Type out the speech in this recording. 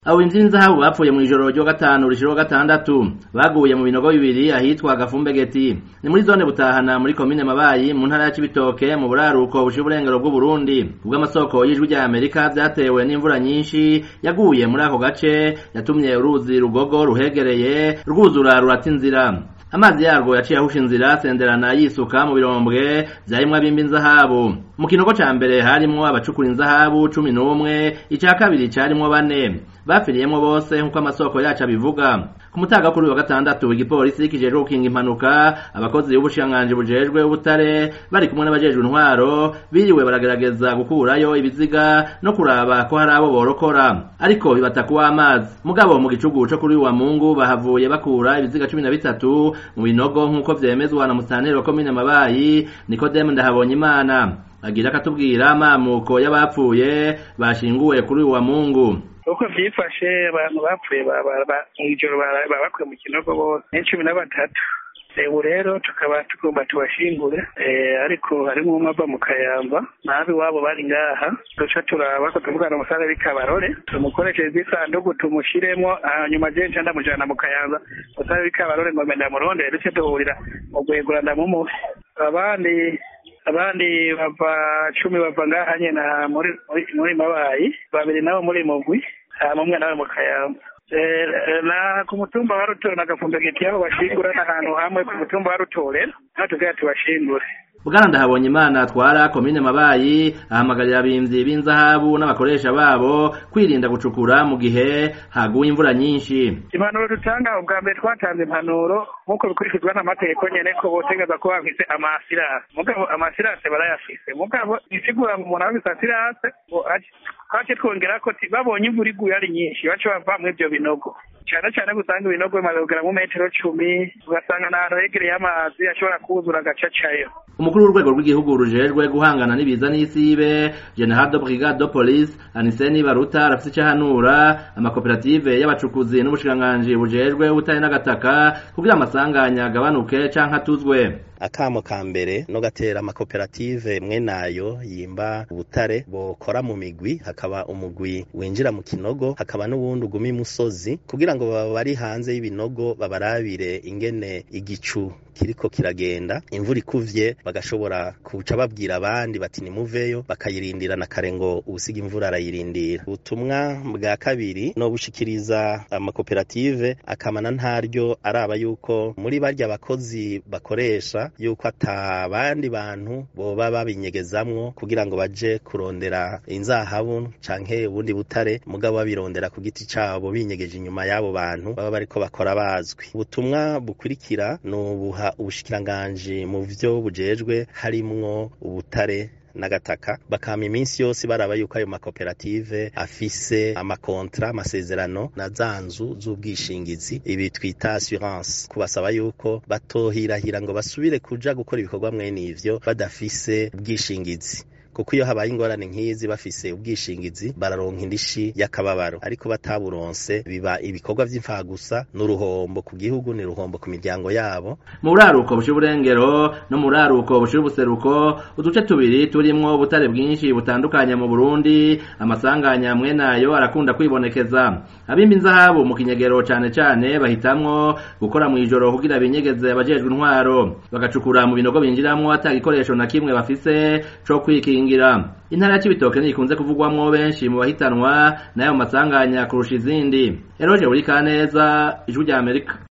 abo bimvyi n'inzahabu bapfuye mw'ijoro ryo gatanu rishira gatandatu baguye mu binogo bibiri ahitwa gafumbegeti ni muri zone butahana muri komine mabayi mu ntara ya cibitoke mu buraruko bushira uburengero bw'uburundi ubwo amasoko y'ijwi rya amerika vyatewe n'imvura nyinshi yaguye muri ako gace yatumye uruzi rugogo ruhegereye rwuzura rurata inzira amazi yarwo yaciye ahusha inzira senderana yisuka mu birombwe vyarimwo abimba inzahabu mu kinogo ca mbere harimwo abacukura inzahabu cumi n'umwe ica kabiri carimwo bane bapfiriyemwo bose nk'uko amasoko yacu abivuga ku mutaga kuri wa gatandatu igipolisi kijejwe gukinga impanuka abakozi b'ubushikiranganji bujejwe ubutare bari kumwe n'abajejwe intwaro biriwe baragerageza gukurayo ibiziga no kuraba ko hari abo borokora ariko bibata kuwa amazi mugabo mu gicugu co kuri wa mungu bahavuye bakura ibiziga cumi na bitatu mu binogo nk'uko vyemezwa na musitanteri wa komine mabayi nikodemu ndahabonye imana agira akatubwira amamuko y'abapfuye bashinguwe kuri wa mungu uko vyifashe abantu bapfuye mw'ijoro babakuye mu kinogo bose ni cumi na batatu ubu rero tukaba tugomba tubashingure ariko harimwo umwe ava mu kayamba nabi wabo bari ngaha duca turaba ko tuvugana umusaza w'ikabarore tumukoreshereza isanduku tumushiremwo hanyuma je nca ndamujana mu kayanza umusaza w'ikabarore ngombe ndamurondere duce duhurira mu gwegura ndamumuhe abandi abandi bava cumi bava ngaha nyene muri muri mabayi babiri nabo muri mugwi hama umwe nawe mu kayamba na ku mutumba wa rutore na gafumbegeti yabo bashingura n'ahantu hamwe ku mutumba wa rutore naho tugira tubashingure bwana ndahabonye imana atwara komine mabayi ahamagarira abimvyi b'inzahabu n'abakoresha babo kwirinda gucukura mu gihe haguye imvura nyinshi impanuro dutanga ubwa mbere twatanze impanuro nk'uko bikurikizwa n'amategeko nyene ko botegeza ko bafise amasirase mugabo amasirase barayafise mugabo isigura ngo umuntu afise asirase twace twongera ko babonye imvura iguye ari nyinshi bace bavamwo ivyo binogo cane cane gusanga ibinogo bimaze kugera mu metero cumi ugasanga n'ahantu hegereye amazi ashobora kuzura agacacayo umukuru w'urwego rw'igihugu rujejwe guhangana n'ibiza n'isibe general de brigade de police aniseni baruta arafise ico ahanura amakoperative y'abacukuzi n'ubushikiranganji bujejwe ubutare n'agataka kugira amasanganya agabanuke canke atuzwe akamo ka mbere no gatera amakoperative mwe nayo yimba ubutare bokora mu migwi hakaba umugwi winjira mu kinogo hakaba n'uwundi uguma imusozi kugira ngo baba bari hanze y'ibinogo babarabire ingene igicu kiriko kiragenda imvura ikuvye bagashobora kuca babwira abandi bati nimuveyo bakayirindira na kare ngo ubusiga imvura arayirindira ubutumwa bwa kabiri no bushikiriza amakoperative akamana ntaryo araba yuko muri barya abakozi bakoresha yuko ata bandi bantu boba babinyegezamwo kugira ngo baje kurondera inzahabu canke ubundi butare mugabo babirondera ku giti cabo binyegeje inyuma y'abo bantu baba bariko bakora bazwi ubutumwa bukurikira ni ubuha ubushikiranganji mu vyo bujejwe harimwo ubutare n'agataka bakama iminsi yose baraba yuko ayo makoperative afise amakontra amasezerano na za nzu z'ubwishingizi ibi twita assurance kubasaba yuko batohirahira ngo basubire kuja gukora ibikorwa mwene ivyo badafise ubwishingizi kuko iyo habaye ingorane nk'izi bafise ubwishingizi bararonka indishi y'akababaro ariko bataburonse biba ibikorwa vy'imfagusa n'uruhombo ku gihugu ni ruhombo ku miryango yabo mu buraruko bushira uburengero no mu buraruko bushira ubuseruko uduce tubiri turimwo ubutare bwinshi butandukanye mu Burundi amasanganya mwe nayo arakunda kwibonekeza abimba inzahabu mu kinyegero cane cane bahitamwo gukora mu ijoro kugira binyegeze abajejwe intwaro bagacukura mu binogo binjiramwo ata gikoresho na kimwe bafise co kwikinga kugira intara ya Cibitoke ntikunze kuvugwamwo benshi mu bahitanwa n'ayo masanganya kurusha izindi Eroje Burikaneza ijwi rya Amerika